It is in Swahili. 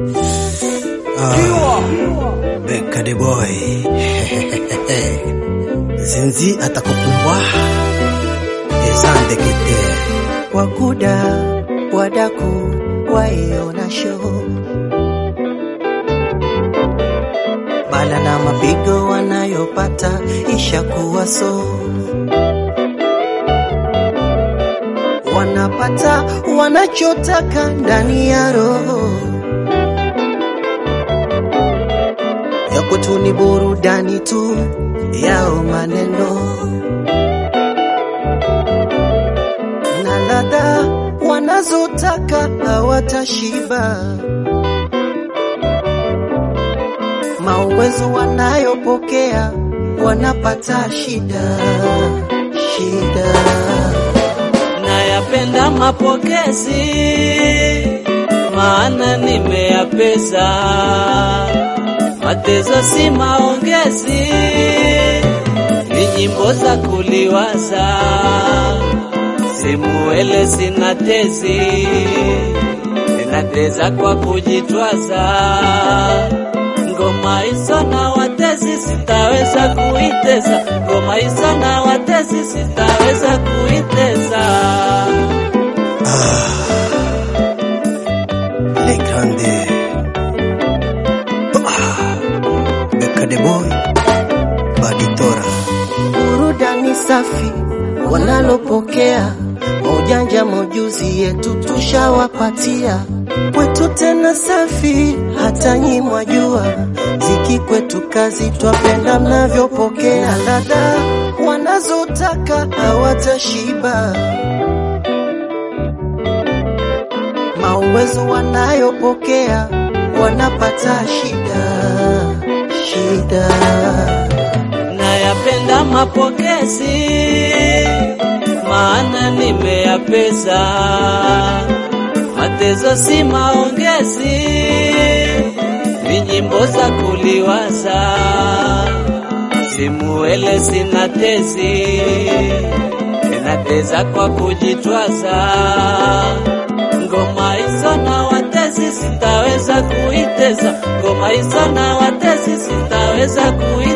Beka the boy Zenzi atakukumbwa Ezandekete wakuda wadaku waiona show bala na mapigo wanayopata ishakuwa so wanapata wanachotaka ndani ya roho ya kwetu ni burudani tu yao maneno na ladha wanazotaka hawatashiba. Mauwezo wanayopokea wanapata shida shida. Nayapenda mapokezi, maana nimeyapeza. Matezo si maongezi, ni nyimbo za kuliwaza. Simuele sina tezi, ninateza kwa kujitwaza. Ngoma hizo na watezi sitaweza kuiteza, ngoma hizo na watezi sitaweza kuiteza. Le grande Ah, Beka the boy Baditora burudani safi wanalopokea maujanja mojuzi yetu tushawapatia kwetu tena safi hata nyimwa jua ziki kwetu kazi twapenda mnavyopokea ladha wanazotaka hawatashiba mauwezo wanayopokea wanapata shida shida Nayapenda mapokezi, maana nimeyapeza. Matezo si maongezi, ni nyimbo za kuliwaza. Simuele sina tezi, ninateza kwa kujitwaza. Ngoma hizo na watezi sitaweza kuiteza, ngoma hizo na watezi sitaweza kuiteza.